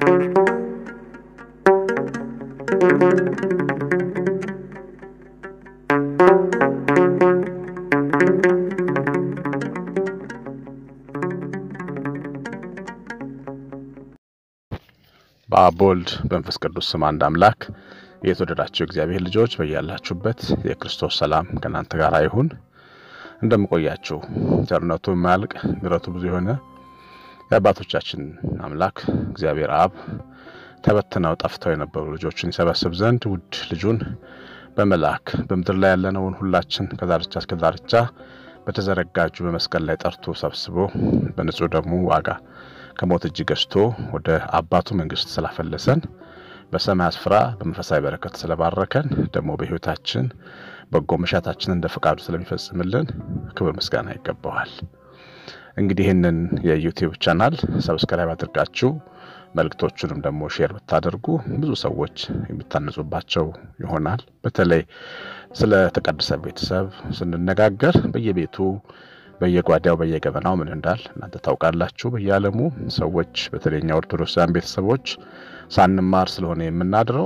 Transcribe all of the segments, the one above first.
በአብ በወልድ በመንፈስ ቅዱስ ስም አንድ አምላክ የተወደዳቸው እግዚአብሔር ልጆች በያላችሁበት የክርስቶስ ሰላም ከእናንተ ጋር ይሁን። እንደምቆያችሁ ቸርነቱ የማያልቅ ምሕረቱ ብዙ የሆነ የአባቶቻችን አምላክ እግዚአብሔር አብ ተበትነው ጠፍተው የነበሩ ልጆችን ይሰበስብ ዘንድ ውድ ልጁን በመላክ በምድር ላይ ያለነውን ሁላችን ከዳርቻ እስከ ዳርቻ በተዘረጋጁ በመስቀል ላይ ጠርቶ ሰብስቦ በንጹሕ ደሙ ዋጋ ከሞት እጅ ገዝቶ ወደ አባቱ መንግስት ስላፈለሰን በሰማይ ስፍራ በመንፈሳዊ በረከት ስለባረከን ደግሞ በሕይወታችን በጎ መሻታችን እንደ ፈቃዱ ስለሚፈጽምልን ክብር ምስጋና ይገባዋል። እንግዲህ ይህንን የዩቲዩብ ቻናል ሰብስክራይብ አድርጋችሁ መልእክቶቹንም ደግሞ ሼር ብታደርጉ ብዙ ሰዎች የሚታነጹባቸው ይሆናል። በተለይ ስለ ተቀደሰ ቤተሰብ ስንነጋገር በየቤቱ በየጓዳው በየገበናው ምን እንዳል እናንተ ታውቃላችሁ። በየዓለሙ ሰዎች በተለይኛ ኦርቶዶክሳውያን ቤተሰቦች ሳንማር ስለሆነ የምናድረው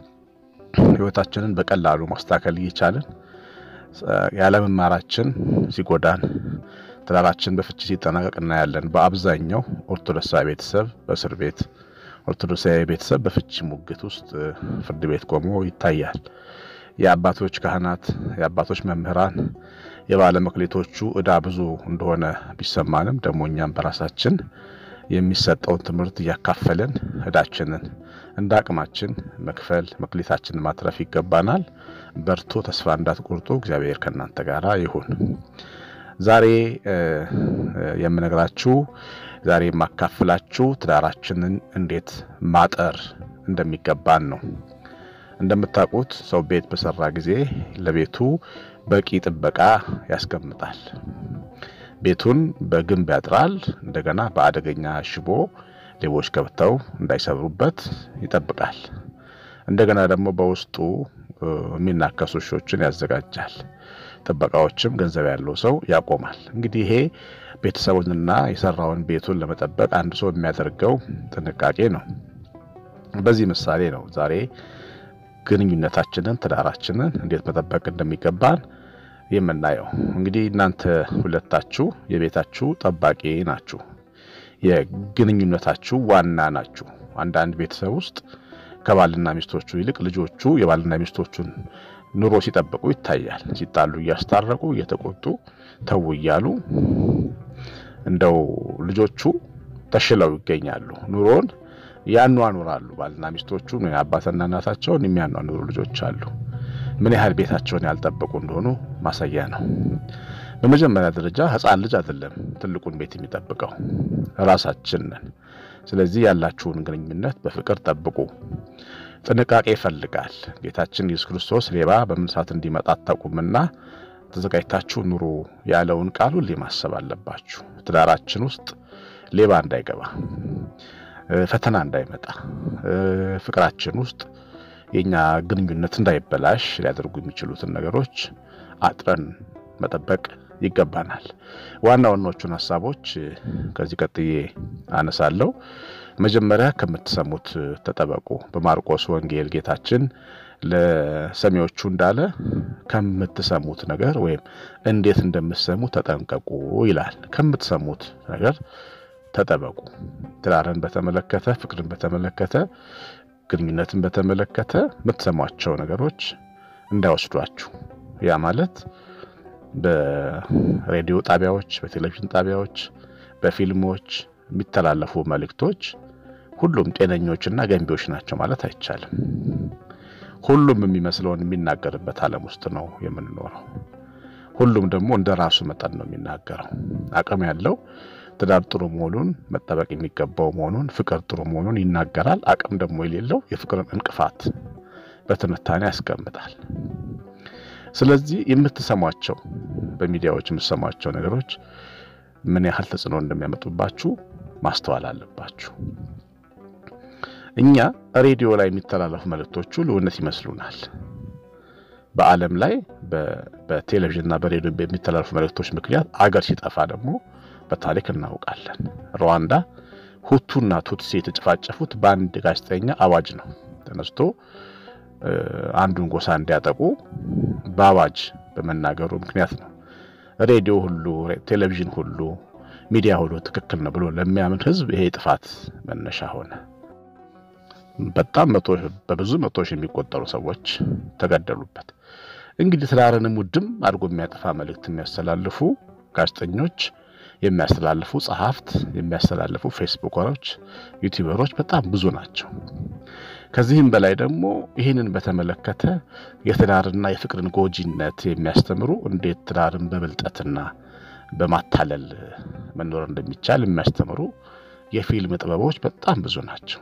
ሕይወታችንን በቀላሉ ማስተካከል እየቻልን ያለመማራችን ሲጎዳን፣ ትዳራችን በፍቺ ሲጠናቀቅ እናያለን። በአብዛኛው ኦርቶዶክሳዊ ቤተሰብ በእስር ቤት፣ ኦርቶዶክሳዊ ቤተሰብ በፍቺ ሙግት ውስጥ ፍርድ ቤት ቆሞ ይታያል። የአባቶች ካህናት፣ የአባቶች መምህራን የባለ መክሌቶቹ ዕዳ ብዙ እንደሆነ ቢሰማንም ደግሞ እኛም በራሳችን የሚሰጠውን ትምህርት እያካፈልን ዕዳችንን እንደ አቅማችን መክፈል መክሌታችንን ማትረፍ ይገባናል። በርቶ ተስፋ እንዳትቆርጡ። እግዚአብሔር ከእናንተ ጋር ይሁን። ዛሬ የምነግራችሁ ዛሬ የማካፍላችሁ ትዳራችንን እንዴት ማጠር እንደሚገባን ነው። እንደምታውቁት ሰው ቤት በሰራ ጊዜ ለቤቱ በቂ ጥበቃ ያስቀምጣል። ቤቱን በግንብ ያጥራል። እንደገና በአደገኛ ሽቦ ሌቦች ገብተው እንዳይሰብሩበት ይጠብቃል። እንደገና ደግሞ በውስጡ የሚናከሱ ውሾችን ያዘጋጃል። ጥበቃዎችም ገንዘብ ያለው ሰው ያቆማል። እንግዲህ ይሄ ቤተሰቡንና የሰራውን ቤቱን ለመጠበቅ አንድ ሰው የሚያደርገው ጥንቃቄ ነው። በዚህ ምሳሌ ነው ዛሬ ግንኙነታችንን ትዳራችንን እንዴት መጠበቅ እንደሚገባን የምናየው። እንግዲህ እናንተ ሁለታችሁ የቤታችሁ ጠባቂ ናችሁ፣ የግንኙነታችሁ ዋና ናችሁ። አንዳንድ ቤተሰብ ውስጥ ከባልና ሚስቶቹ ይልቅ ልጆቹ የባልና ሚስቶቹን ኑሮ ሲጠብቁ ይታያል። ሲጣሉ እያስታረቁ እየተቆጡ ተው እያሉ እንደው ልጆቹ ተሽለው ይገኛሉ ኑሮን ያኗኑራሉ። ባልና ሚስቶቹ አባትና እናታቸውን የሚያኗኑሩ ልጆች አሉ። ምን ያህል ቤታቸውን ያልጠበቁ እንደሆኑ ማሳያ ነው። በመጀመሪያ ደረጃ ሕፃን ልጅ አይደለም ትልቁን ቤት የሚጠብቀው ራሳችን ነን። ስለዚህ ያላችሁን ግንኙነት በፍቅር ጠብቁ። ጥንቃቄ ይፈልጋል። ጌታችን ኢየሱስ ክርስቶስ ሌባ በምን ሰዓት እንዲመጣ አታውቁምና ተዘጋጅታችሁ ኑሩ ያለውን ቃል ሁሌ ማሰብ አለባችሁ። ትዳራችን ውስጥ ሌባ እንዳይገባ ፈተና እንዳይመጣ ፍቅራችን ውስጥ የኛ ግንኙነት እንዳይበላሽ ሊያደርጉ የሚችሉትን ነገሮች አጥረን መጠበቅ ይገባናል። ዋና ዋናዎቹን ሀሳቦች ከዚህ ቀጥዬ አነሳለሁ። መጀመሪያ ከምትሰሙት ተጠበቁ። በማርቆስ ወንጌል ጌታችን ለሰሚዎቹ እንዳለ ከምትሰሙት ነገር ወይም እንዴት እንደምትሰሙ ተጠንቀቁ ይላል። ከምትሰሙት ነገር ተጠበቁ። ትዳርን በተመለከተ ፍቅርን በተመለከተ ግንኙነትን በተመለከተ የምትሰሟቸው ነገሮች እንዳይወስዷችሁ። ያ ማለት በሬዲዮ ጣቢያዎች፣ በቴሌቪዥን ጣቢያዎች፣ በፊልሞች የሚተላለፉ መልእክቶች ሁሉም ጤነኞችና ገንቢዎች ናቸው ማለት አይቻልም። ሁሉም የሚመስለውን የሚናገርበት ዓለም ውስጥ ነው የምንኖረው። ሁሉም ደግሞ እንደ ራሱ መጠን ነው የሚናገረው። አቅም ያለው ትዳር ጥሩ መሆኑን መጠበቅ የሚገባው መሆኑን ፍቅር ጥሩ መሆኑን ይናገራል። አቅም ደግሞ የሌለው የፍቅርን እንቅፋት በትንታኔ ያስቀምጣል። ስለዚህ የምትሰሟቸው በሚዲያዎች የምትሰሟቸው ነገሮች ምን ያህል ተጽዕኖ እንደሚያመጡባችሁ ማስተዋል አለባችሁ። እኛ ሬዲዮ ላይ የሚተላለፉ መልእክቶቹ ልውነት ይመስሉናል። በዓለም ላይ በቴሌቪዥንና በሬዲዮ በሚተላለፉ መልእክቶች ምክንያት አገር ሲጠፋ ደግሞ በታሪክ እናውቃለን። ሩዋንዳ ሁቱና ቱትሲ የተጨፋጨፉት በአንድ ጋዜጠኛ አዋጅ ነው። ተነስቶ አንዱን ጎሳ እንዲያጠቁ በአዋጅ በመናገሩ ምክንያት ነው። ሬዲዮ ሁሉ፣ ቴሌቪዥን ሁሉ፣ ሚዲያ ሁሉ ትክክል ነው ብሎ ለሚያምን ህዝብ ይሄ ጥፋት መነሻ ሆነ። በጣም መቶ በብዙ መቶ ሺህ የሚቆጠሩ ሰዎች ተገደሉበት። እንግዲህ ትዳርንም ውድም አድርጎ የሚያጠፋ መልእክት የሚያስተላልፉ ጋዜጠኞች፣ የሚያስተላልፉ ጸሐፍት፣ የሚያስተላልፉ ፌስቡከሮች፣ ዩቲዩበሮች በጣም ብዙ ናቸው። ከዚህም በላይ ደግሞ ይህንን በተመለከተ የትዳርና የፍቅርን ጎጂነት የሚያስተምሩ እንዴት ትዳርን በብልጠትና በማታለል መኖር እንደሚቻል የሚያስተምሩ የፊልም ጥበቦች በጣም ብዙ ናቸው።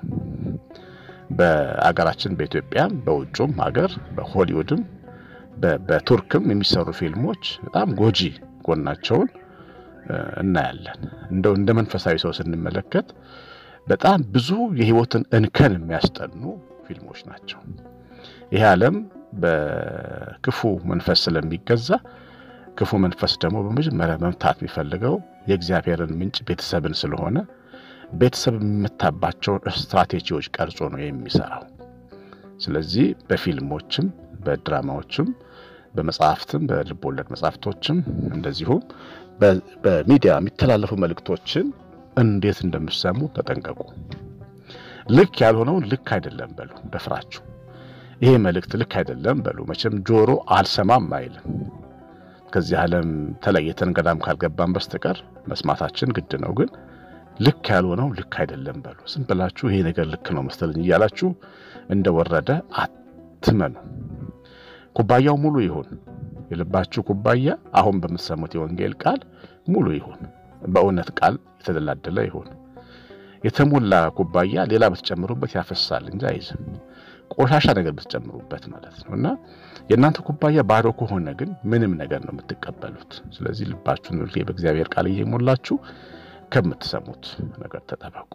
በአገራችን በኢትዮጵያም በውጩም ሀገር በሆሊውድም በቱርክም የሚሰሩ ፊልሞች በጣም ጎጂ ጎናቸውን እናያለን። እንደው እንደ መንፈሳዊ ሰው ስንመለከት በጣም ብዙ የህይወትን እንከን የሚያስጠኑ ፊልሞች ናቸው። ይህ ዓለም በክፉ መንፈስ ስለሚገዛ ክፉ መንፈስ ደግሞ በመጀመሪያ መምታት የሚፈልገው የእግዚአብሔርን ምንጭ ቤተሰብን ስለሆነ ቤተሰብ የሚመታባቸውን ስትራቴጂዎች ቀርጾ ነው የሚሰራው። ስለዚህ በፊልሞችም በድራማዎችም በመጽሐፍትም በልብ ወለድ መጽሐፍቶችም እንደዚሁም በሚዲያ የሚተላለፉ መልእክቶችን እንዴት እንደምሰሙ ተጠንቀቁ። ልክ ያልሆነውን ልክ አይደለም በሉ ደፍራችሁ። ይሄ መልእክት ልክ አይደለም በሉ። መቼም ጆሮ አልሰማም አይልም። ከዚህ ዓለም ተለይተን ገዳም ካልገባን በስተቀር መስማታችን ግድ ነው። ግን ልክ ያልሆነው ልክ አይደለም በሉ። ዝም ብላችሁ ይሄ ነገር ልክ ነው መሰለኝ እያላችሁ እንደወረደ አትመኑ። ኩባያው ሙሉ ይሁን። የልባችሁ ኩባያ አሁን በምትሰሙት የወንጌል ቃል ሙሉ ይሁን። በእውነት ቃል የተደላደለ ይሁን። የተሞላ ኩባያ ሌላ ብትጨምሩበት ያፈሳል እንጂ አይዝም። ቆሻሻ ነገር ብትጨምሩበት ማለት ነው። እና የእናንተ ኩባያ ባዶ ከሆነ ግን ምንም ነገር ነው የምትቀበሉት። ስለዚህ ልባችሁን ሁሌ በእግዚአብሔር ቃል እየሞላችሁ ከምትሰሙት ነገር ተጠበቁ።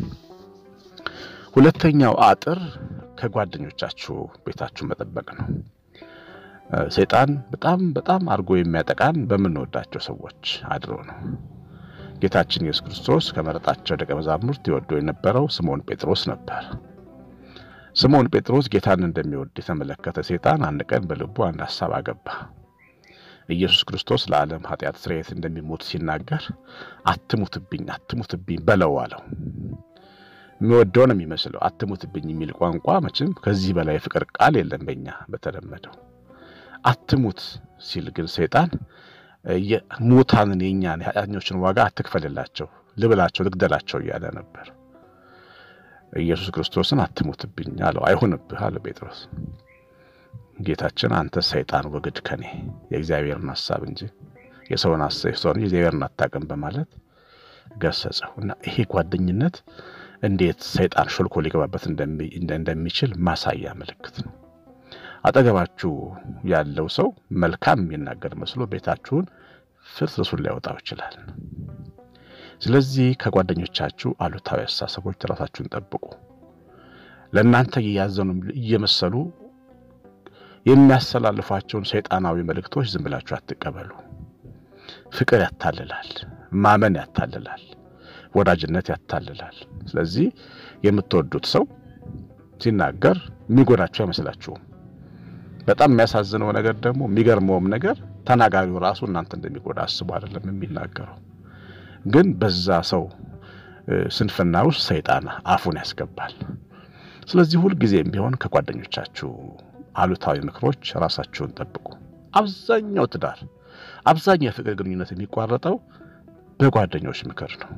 ሁለተኛው አጥር ከጓደኞቻችሁ ቤታችሁ መጠበቅ ነው። ሰይጣን በጣም በጣም አድርጎ የሚያጠቃን በምንወዳቸው ሰዎች አድሮ ነው። ጌታችን ኢየሱስ ክርስቶስ ከመረጣቸው ደቀ መዛሙርት ይወደው የነበረው ስምዖን ጴጥሮስ ነበር። ስምዖን ጴጥሮስ ጌታን እንደሚወድ የተመለከተ ሰይጣን አንድ ቀን በልቡ አንድ ሐሳብ አገባ። ኢየሱስ ክርስቶስ ለዓለም ኃጢአት ስርየት እንደሚሞት ሲናገር አትሙትብኝ፣ አትሙትብኝ በለው አለው። የሚወደው ነው የሚመስለው። አትሙትብኝ የሚል ቋንቋ መቼም ከዚህ በላይ የፍቅር ቃል የለም በእኛ በተለመደው። አትሙት ሲል ግን ሰይጣን ሙታንን የእኛን የኃጢአተኞችን ዋጋ አትክፈልላቸው፣ ልብላቸው፣ ልግደላቸው እያለ ነበር። ኢየሱስ ክርስቶስን አትሙትብኝ አለው። አይሁንብህ አለ ጴጥሮስ። ጌታችን አንተ ሰይጣን ወግድ ከኔ የእግዚአብሔርን ሐሳብ እንጂ የሰውን ሐሳብ ሰውን የእግዚአብሔርን አታውቅም በማለት ገሰጸው እና ይሄ ጓደኝነት እንዴት ሰይጣን ሾልኮ ሊገባበት እንደሚችል ማሳያ ምልክት ነው። አጠገባችሁ ያለው ሰው መልካም የሚናገር መስሎ ቤታችሁን ፍርስርሱን ሊያወጣው ይችላል። ስለዚህ ከጓደኞቻችሁ አሉታዊ አስተሳሰቦች ራሳችሁን ጠብቁ። ለእናንተ እያዘኑ እየመሰሉ የሚያስተላልፏቸውን ሰይጣናዊ መልእክቶች ዝም ብላችሁ አትቀበሉ። ፍቅር ያታልላል፣ ማመን ያታልላል፣ ወዳጅነት ያታልላል። ስለዚህ የምትወዱት ሰው ሲናገር የሚጎዳችሁ አይመስላችሁም። በጣም የሚያሳዝነው ነገር ደግሞ የሚገርመውም ነገር ተናጋሪው ራሱ እናንተ እንደሚጎዳ አስቡ አይደለም የሚናገረው። ግን በዛ ሰው ስንፍና ውስጥ ሰይጣን አፉን ያስገባል። ስለዚህ ሁልጊዜም ቢሆን ከጓደኞቻችሁ አሉታዊ ምክሮች ራሳችሁን ጠብቁ። አብዛኛው ትዳር፣ አብዛኛው የፍቅር ግንኙነት የሚቋረጠው በጓደኞች ምክር ነው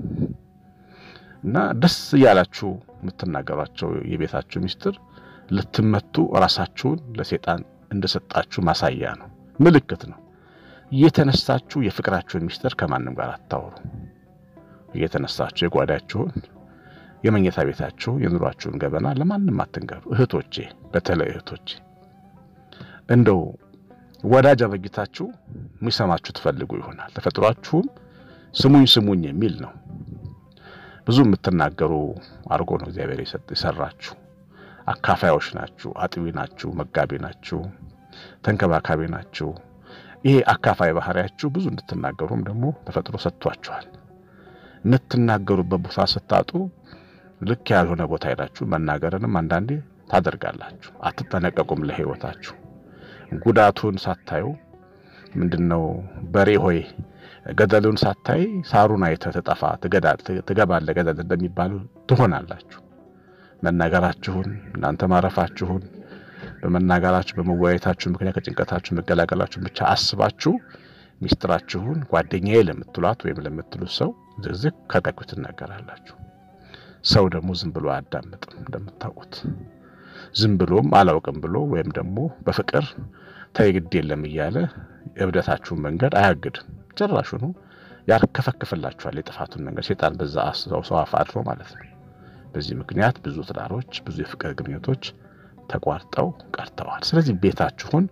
እና ደስ እያላችሁ የምትናገሯቸው የቤታችሁ ሚስጥር ልትመቱ ራሳችሁን ለሰይጣን እንደሰጣችሁ ማሳያ ነው፣ ምልክት ነው። እየተነሳችሁ የፍቅራችሁን ሚስጥር ከማንም ጋር አታውሩ። እየተነሳችሁ የጓዳችሁን፣ የመኝታ ቤታችሁ፣ የኑሯችሁን ገበና ለማንም አትንገሩ። እህቶቼ፣ በተለይ እህቶቼ እንደው ወዳጅ አበጅታችሁ የሚሰማችሁ ትፈልጉ ይሆናል። ተፈጥሯችሁም ስሙኝ ስሙኝ የሚል ነው። ብዙ የምትናገሩ አድርጎ ነው እግዚአብሔር የሰራችሁ። አካፋዮች ናችሁ፣ አጥቢ ናችሁ፣ መጋቢ ናችሁ፣ ተንከባካቢ ናችሁ። ይሄ አካፋይ ባህሪያችሁ ብዙ እንድትናገሩም ደግሞ ተፈጥሮ ሰጥቷችኋል። የምትናገሩበት ቦታ ስታጡ ልክ ያልሆነ ቦታ ሄዳችሁ መናገርንም አንዳንዴ ታደርጋላችሁ። አትጠነቀቁም ለሕይወታችሁ። ጉዳቱን ሳታዩ ምንድነው በሬ ሆይ ገደሉን ሳታይ ሳሩን አይተህ ትጠፋ ትገባለህ ገደል እንደሚባሉ ትሆናላችሁ። መናገራችሁን እናንተ ማረፋችሁን በመናገራችሁ በመወያየታችሁ ምክንያት ከጭንቀታችሁ መገላገላችሁን ብቻ አስባችሁ ሚስጥራችሁን ጓደኛዬ ለምትሏት ወይም ለምትሉት ሰው ዝግዝግ ከቀቁ ትናገራላችሁ። ሰው ደግሞ ዝም ብሎ አያዳምጥም። እንደምታውቁት ዝም ብሎም አላውቅም ብሎ ወይም ደግሞ በፍቅር ተይ ግድ የለም እያለ የእብደታችሁን መንገድ አያግድም። ጭራሹኑ ያርከፈክፍላችኋል የጥፋቱን መንገድ ሴጣን በዛ ሰው አፍ አድሮ ማለት ነው። በዚህ ምክንያት ብዙ ትዳሮች፣ ብዙ የፍቅር ግንኙነቶች ተቋርጠው ቀርተዋል። ስለዚህ ቤታችሁን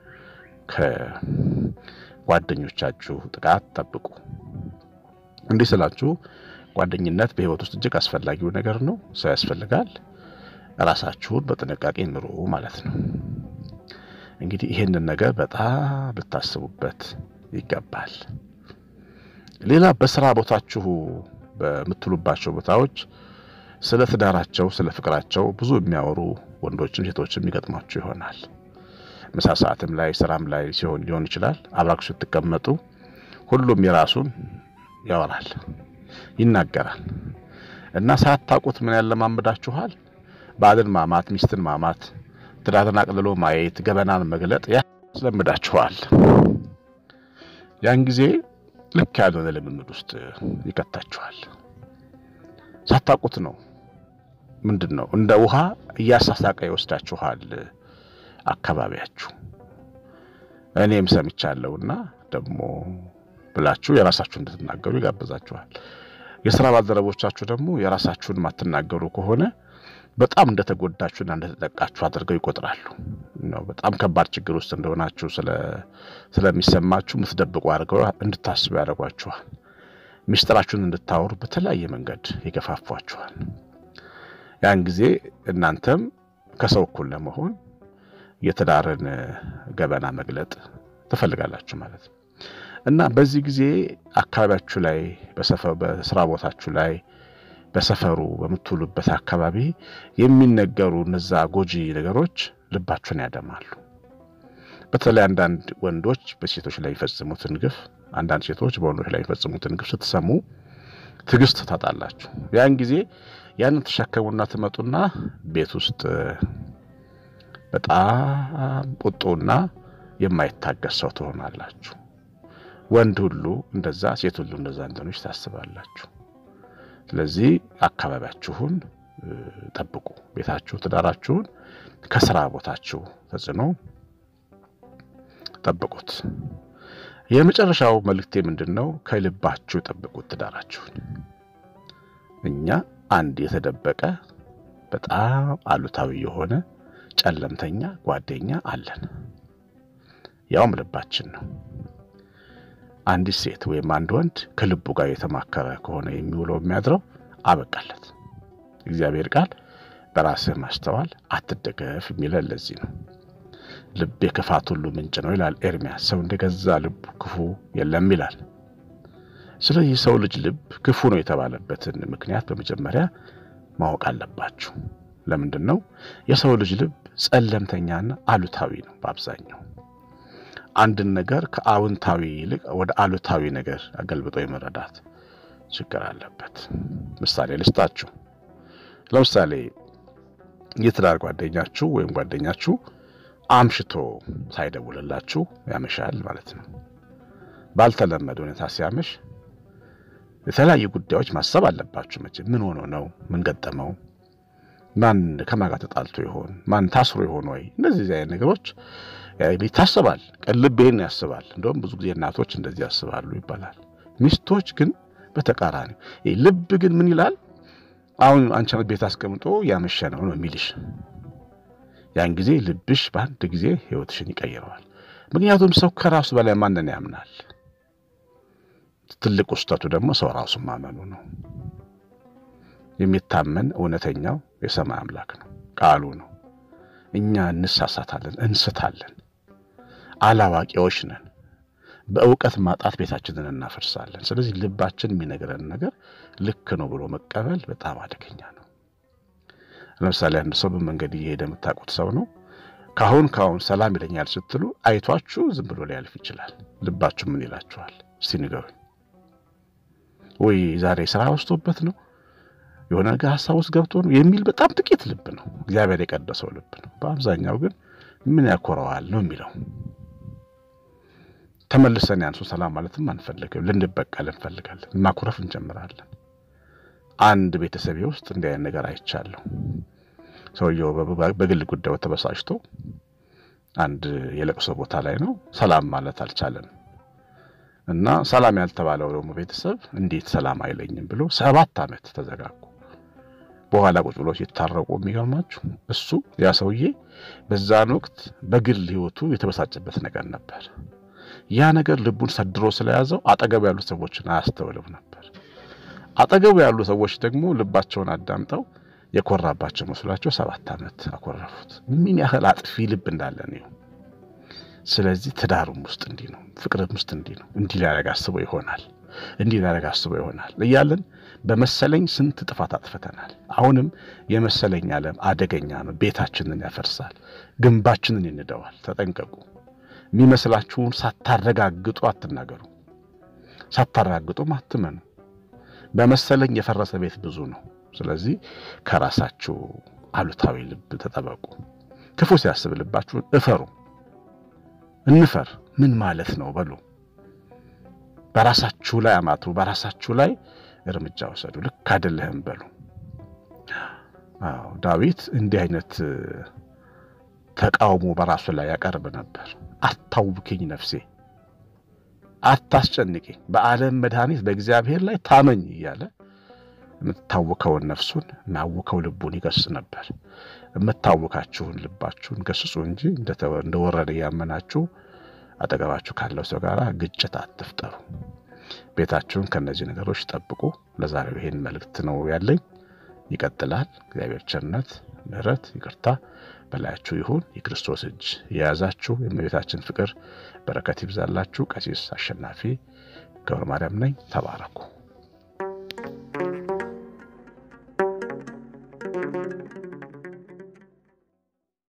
ከጓደኞቻችሁ ጥቃት ጠብቁ። እንዲህ ስላችሁ ጓደኝነት በሕይወት ውስጥ እጅግ አስፈላጊው ነገር ነው። ሰው ያስፈልጋል። ራሳችሁን በጥንቃቄ ምሩ ማለት ነው። እንግዲህ ይህንን ነገር በጣም ልታስቡበት ይገባል። ሌላ በስራ ቦታችሁ በምትሉባቸው ቦታዎች ስለ ትዳራቸው፣ ስለ ፍቅራቸው ብዙ የሚያወሩ ወንዶችም ሴቶችም የሚገጥሟችሁ ይሆናል። ምሳ ሰዓትም ላይ ስራም ላይ ሲሆን ሊሆን ይችላል። አብራችሁ ስትቀመጡ ሁሉም የራሱን ያወራል፣ ይናገራል እና ሳታውቁት ምን ያለማምዳችኋል? ባልን ማማት፣ ሚስትን ማማት፣ ትዳርን አቅልሎ ማየት፣ ገበናን መግለጥ ያስለምዳችኋል። ያን ጊዜ ልክ ያልሆነ ልምምድ ውስጥ ይከታችኋል። ሳታውቁት ነው። ምንድን ነው እንደ ውሃ እያሳሳቀ ይወስዳችኋል አካባቢያችሁ። እኔም ሰምቻለሁና ደግሞ ብላችሁ የራሳችሁ እንድትናገሩ ይጋብዛችኋል። የስራ ባልደረቦቻችሁ ደግሞ የራሳችሁን ማትናገሩ ከሆነ በጣም እንደተጎዳችሁና እንደተጠቃችሁ አድርገው ይቆጥራሉ። ነው በጣም ከባድ ችግር ውስጥ እንደሆናችሁ ስለሚሰማችሁ የምትደብቁ አድርገው እንድታስቡ ያደርጓችኋል። ሚስጥራችሁን እንድታወሩ በተለያየ መንገድ ይገፋፏችኋል። ያን ጊዜ እናንተም ከሰው እኩል ለመሆን የትዳርን ገበና መግለጥ ትፈልጋላችሁ ማለት ነው እና በዚህ ጊዜ አካባቢያችሁ ላይ በስራ ቦታችሁ ላይ በሰፈሩ በምትውሉበት አካባቢ የሚነገሩ እነዛ ጎጂ ነገሮች ልባችሁን ያደማሉ። በተለይ አንዳንድ ወንዶች በሴቶች ላይ የሚፈጽሙትን ግፍ፣ አንዳንድ ሴቶች በወንዶች ላይ የሚፈጽሙትን ግፍ ስትሰሙ ትዕግስት ታጣላችሁ። ያን ጊዜ ያንን ተሸከሙና ትመጡና ቤት ውስጥ በጣም ቁጡና የማይታገስ ሰው ትሆናላችሁ። ወንድ ሁሉ እንደዛ፣ ሴት ሁሉ እንደዛ እንደሆነች ታስባላችሁ። ስለዚህ አካባቢያችሁን ጠብቁ። ቤታችሁ፣ ትዳራችሁን ከስራ ቦታችሁ ተጽዕኖ ጠብቁት። የመጨረሻው መልእክቴ ምንድን ነው? ከልባችሁ ጠብቁት ትዳራችሁን። እኛ አንድ የተደበቀ በጣም አሉታዊ የሆነ ጨለምተኛ ጓደኛ አለን፣ ያውም ልባችን ነው። አንዲት ሴት ወይም አንድ ወንድ ከልቡ ጋር የተማከረ ከሆነ የሚውለው የሚያድረው አበቃለት። እግዚአብሔር ቃል በራስህ ማስተዋል አትደገፍ የሚለን ለዚህ ነው። ልብ የክፋት ሁሉ ምንጭ ነው ይላል ኤርሚያስ። ሰው እንደገዛ ልቡ ክፉ የለም ይላል። ስለዚህ ሰው ልጅ ልብ ክፉ ነው የተባለበትን ምክንያት በመጀመሪያ ማወቅ አለባችሁ። ለምንድን ነው? የሰው ልጅ ልብ ጸለምተኛና አሉታዊ ነው። በአብዛኛው አንድን ነገር ከአዎንታዊ ይልቅ ወደ አሉታዊ ነገር አገልብጦ የመረዳት ችግር አለበት። ምሳሌ ልስጣችሁ። ለምሳሌ የትዳር ጓደኛችሁ ወይም ጓደኛችሁ አምሽቶ ሳይደውልላችሁ ያመሻል ማለት ነው። ባልተለመደ ሁኔታ ሲያመሽ የተለያዩ ጉዳዮች ማሰብ አለባችሁ። መቼ ምን ሆኖ ነው? ምን ገጠመው? ማን ከማን ጋር ተጣልቶ ይሆን? ማን ታስሮ ይሆን ወይ? እነዚህ አይነት ነገሮች ይታሰባል። ቀልብ ይሄን ያስባል። እንደውም ብዙ ጊዜ እናቶች እንደዚህ ያስባሉ ይባላል። ሚስቶች ግን በተቃራኒው ልብ ግን ምን ይላል? አሁን አንቺ ቤት አስቀምጦ ያመሸ ነው ነው የሚልሽ። ያን ጊዜ ልብሽ በአንድ ጊዜ ሕይወትሽን ይቀይረዋል። ምክንያቱም ሰው ከራሱ በላይ ማንን ያምናል? ትልቁ ስህተቱ ደግሞ ሰው ራሱ ማመኑ ነው። የሚታመን እውነተኛው የሰማይ አምላክ ነው፣ ቃሉ ነው። እኛ እንሳሳታለን፣ እንስታለን፣ አላዋቂዎች ነን። በእውቀት ማጣት ቤታችንን እናፈርሳለን። ስለዚህ ልባችን የሚነግረን ነገር ልክ ነው ብሎ መቀበል በጣም አደገኛ ነው። ለምሳሌ አንድ ሰው በመንገድ እየሄደ የምታውቁት ሰው ነው። ካሁን ካሁን ሰላም ይለኛል ስትሉ አይቷችሁ ዝም ብሎ ሊያልፍ ይችላል። ልባችሁ ምን ይላችኋል? እስቲ ንገሩኝ። ወይ ዛሬ ስራ ወስቶበት ነው የሆነ ነገር ሀሳብ ውስጥ ገብቶ ነው የሚል በጣም ጥቂት ልብ ነው፣ እግዚአብሔር የቀደሰው ልብ ነው። በአብዛኛው ግን ምን ያኮረዋል ነው የሚለው። ተመልሰን ያንሱ ሰላም ማለትም አንፈልግም፣ ልንበቀል እንፈልጋለን፣ ማኩረፍ እንጀምራለን። አንድ ቤተሰቤ ውስጥ እንዲህ አይነት ነገር አይቻለሁ። ሰውየው በግል ጉዳዩ ተበሳጭቶ አንድ የለቅሶ ቦታ ላይ ነው፣ ሰላም ማለት አልቻለም። እና ሰላም ያልተባለው ደግሞ ቤተሰብ እንዴት ሰላም አይለኝም ብሎ ሰባት ዓመት ተዘጋጉ። በኋላ ቁጭ ብሎ ሲታረቁ የሚገርማችሁ እሱ ያ ሰውዬ በዛን ወቅት በግል ሕይወቱ የተበሳጨበት ነገር ነበር። ያ ነገር ልቡን ሰድሮ ስለያዘው አጠገቡ ያሉ ሰዎችን አያስተውልም ነበር። አጠገቡ ያሉ ሰዎች ደግሞ ልባቸውን አዳምጠው የኮራባቸው መስሏቸው ሰባት ዓመት አኮረፉት። ምን ያህል አጥፊ ልብ እንዳለ ነው። ስለዚህ ትዳሩም ውስጥ እንዲህ ነው፣ ፍቅርም ውስጥ እንዲህ ነው። እንዲህ ሊያደርግ አስቦ ይሆናል፣ እንዲህ ሊያደርግ አስቦ ይሆናል እያለን በመሰለኝ ስንት ጥፋት አጥፍተናል። አሁንም የመሰለኝ ዓለም አደገኛ ነው። ቤታችንን ያፈርሳል፣ ግንባችንን ይንደዋል። ተጠንቀቁ። የሚመስላችሁን ሳታረጋግጡ አትናገሩ፣ ሳታረጋግጡም አትመኑ። በመሰለኝ የፈረሰ ቤት ብዙ ነው። ስለዚህ ከራሳችሁ አሉታዊ ልብ ተጠበቁ። ክፉ ሲያስብ ልባችሁን እፈሩ። እንፈር ምን ማለት ነው በሉ። በራሳችሁ ላይ አማትሩ፣ በራሳችሁ ላይ እርምጃ ወሰዱ። ልክ አይደለህም በሉ። አዎ ዳዊት እንዲህ አይነት ተቃውሞ በራሱ ላይ ያቀርብ ነበር። አታውክኝ ነፍሴ፣ አታስጨንቅኝ፣ በዓለም መድኃኒት በእግዚአብሔር ላይ ታመኝ እያለ የምታውከውን ነፍሱን የሚያውከው ልቡን ይገስጽ ነበር። የምታውካችሁን ልባችሁን ገስጹ እንጂ እንደወረደ እያመናችሁ አጠገባችሁ ካለው ሰው ጋር ግጭት አትፍጠሩ። ቤታችሁን ከእነዚህ ነገሮች ጠብቁ። ለዛሬው ይሄን መልእክት ነው ያለኝ። ይቀጥላል። እግዚአብሔር ቸርነት፣ ምሕረት፣ ይቅርታ በላያችሁ ይሁን። የክርስቶስ እጅ የያዛችሁ የእመቤታችን ፍቅር በረከት ይብዛላችሁ። ቀሲስ አሸናፊ ገብረ ማርያም ነኝ። ተባረኩ።